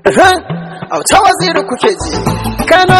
auta waziri kuke ji kano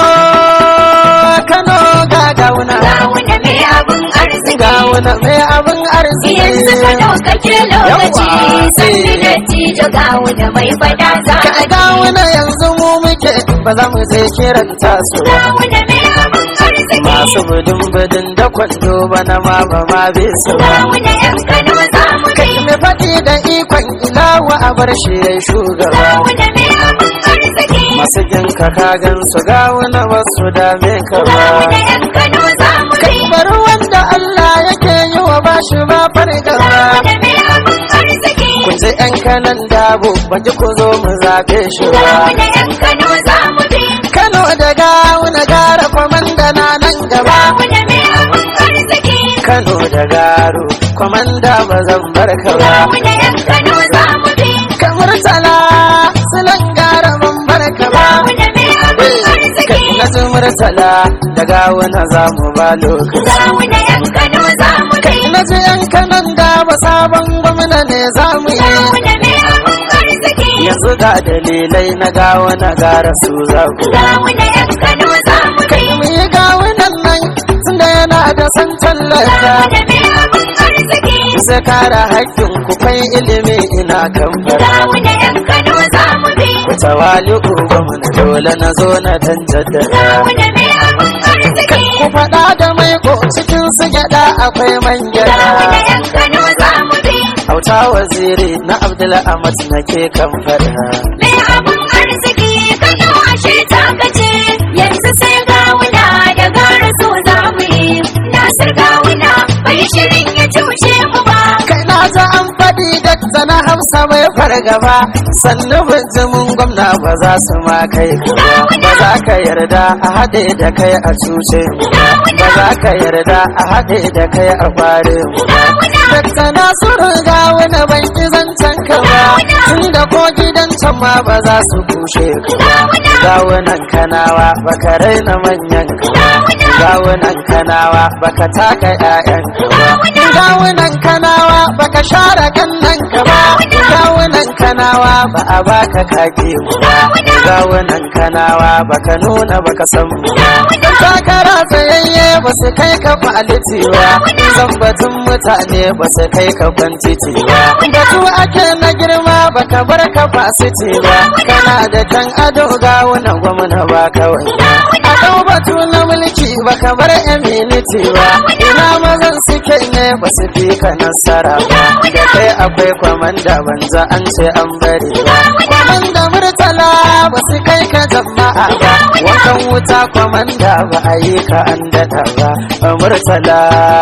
kano ga gauna Gawuna mai abin arziki gauna mai abin arziki Yanzu ka ɗaukake lokaci Yawwa. Sannu da tijo gawuna mai fada za ka a gauna yanzu mu muke ba za mu je kiranta su ba Gawuna mai abin arziki masu budin budin da kwando bana ma ba ma bi su ba Gawuna yan Kano za mu bi kai mai faɗi da ikon ilawa a bar shi ya shugaba Gawuna mai abin arziki masu ginka ka gan su gawuna ba su dame ka ba Gawuna yan Kano za mu bi bari wanda Allah yake yi wa bashi ba fargaba Gawuna mai abin arziki kun ji yan kanan dabo baji ku zo mu zaɓe shi ba Gawuna yan Kano za mu bi Kano da gawuna gara kwamanda na nan gaba Gawuna mai abin arziki Kano da garo kwamanda ba zan bar ka ba Gawuna yan Kano za mu bi kamar tala silan gara ban bar ka ba Gawuna mai abin arziki na ji murtala da gawuna za mu ba lokaci Gawuna yan Kano za mu bi na ji yan kanan dabo sabon gwamna ne za mu yi Gawuna mai abin arziki yanzu ga dalilai na gawuna gara su za ku Gawuna yan Kano za mu bi mu yi gawunan nan tunda yana da san tallata Gawuna mai abin arziki sai kare haƙƙin ku kai ilimi ina kan fara Gawuna yan Kano za mu bi ku tawali gwamna dole na zo na dan jaddada Gawuna mai abin arziki ku faɗa da mai ko cikin su gyaɗa akwai man Gawuna gyaɗa yan Kano za mu bi auta waziri na abdul ahmad nake kan fara Mai abin arziki Kano ashe ta kace yanzu sai gawuna da gara so za mu yi Nasir gawuna bai shirin ya cuce mu ba kai na ta an faɗi da na hausa mai fargaba sannu bijimin gwamna ba za su ma kai ka ba ba za ka yarda a haɗe da kai a cuce mu ba ba za ka yarda a haɗe da kai a kware mu ba Dakta Nasiru ga wani ban ki zancen ka ba tun da ko gidan can ma ba za su kushe ka ba gawunan kanawa baka raina manyan ka ba gawunan kanawa baka taka ƴaƴan ka ba gawunan kanawa baka share kannan ka ba gawunan kanawa ba a baka kake mu ba gawunan kanawa baka nuna baka san mu ba dan takara tsayayye ba su kai ka faliti ba zan batun mutane ba su kai ka kwantiti ba batu ake na girma baka bar ka fasiti ba kana da kan ado gawunan gwamna ba kawai a dau batu na mulki baka bar eminiti ba ina mazan suke ne ba su fi ka nasara ba da kai akwai kwamanda banza an ce an bari ba kwamanda murtala ba su kai ka jama'a ba wankan wuta kwamanda ba a yi ka an daɗa ba murtala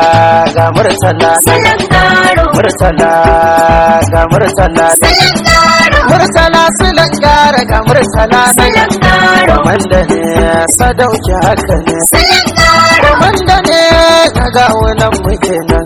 ga murtala Salon garo murtala ga murtala Salon garo murtala silan gara ga murtala Salon garo kwamanda ne sadauki haka ne Salon garo kwamanda ne na ga wannan muke nan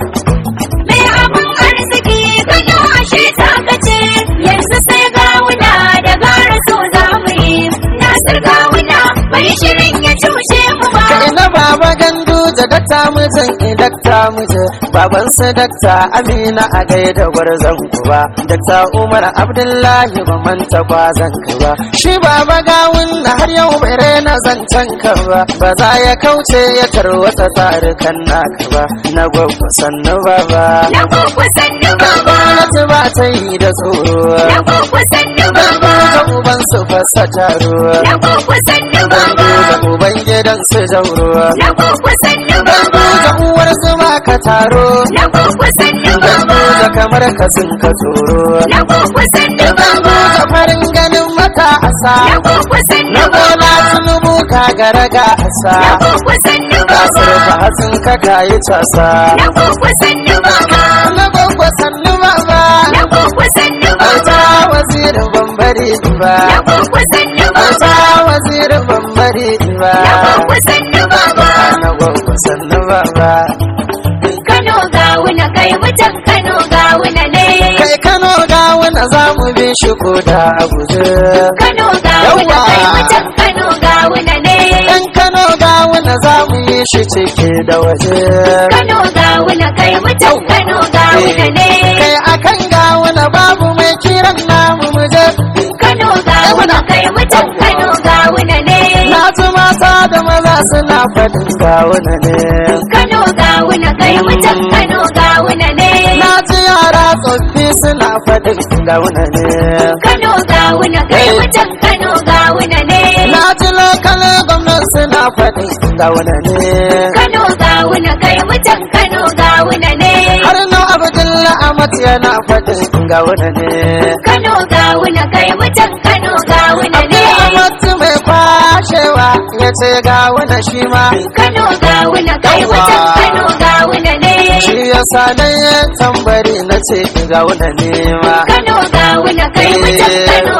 Mai abin arziki Kano ashe ta kace yanzu sai gawuna da gara so za mu yi Nasir gawuna bai shirin ya cuce mu ba ka ina baba gandu da dakta mijin dakta miji baban su dakta amina a gaida gwarzon ku ba dakta umar abdullahi ba manta kwazon ka ba shi baba gawun na har yau bai rena zancen ka ba ba za ya kauce ya tarwata tsarukan naka ba na gwagwa sannu baba Na kuku sannu baba gwamnati ba ta yi da tsoro Na kuku sannu Gandu baba da uban su fasa taruwa Na kuku sannu Gandu baba da uban gidan su jauruwa Na kuku sannu Gandu baba da uwar zuma ka taro Na kuku sannu Gandu baba da kamar ka sun ka tsoro Na kuku sannu Gandu baba da farin ganin mata asa Na kuku sannu Na bola baba tunubu ka garaga asa Na kuku sannu Kasar baba ka hatsin ka kayi casa Na kuku sannu baba Na gwagwa sannu baba Na kuku sannu Auta baba wazirin bambari ba Na kuku sannu Auta baba wazirin bambari ba Na kuku sannu baba Na gwagwa sannu baba Kano gawuna kai mutan Kano gawuna ne kai kano ga wani za mu bi shi ko da a guje Kano gawuna Yawwa. kai mutan Kano gawuna ne ɗan kano ga wani za mu yi shi ciki da waje Kano gawuna kai mutan Kano gawuna ne kai akan ga wani babu mai kiran namu mu je Kano gawuna kai suna faɗin gawuna ne Kano gawuna kai mutan Kano gawuna ne na ji yara tsoffi suna faɗin gawuna ne Kano gawuna kai mutan Kano gawuna ne na ji lokal gwamnan suna faɗin gawuna ne Kano gawuna kai mutan Kano gawuna ne har na abdullahi amat yana faɗin gawuna ne Kano gawuna kai mutan Kano gawuna ne amat mai kwashewa ya ce gawuna shi ma Kano gawuna kai mutan Kano gawuna ne shi ya sa na yi tambari na ce gawuna ne ma Kano gawuna kai mutan Kano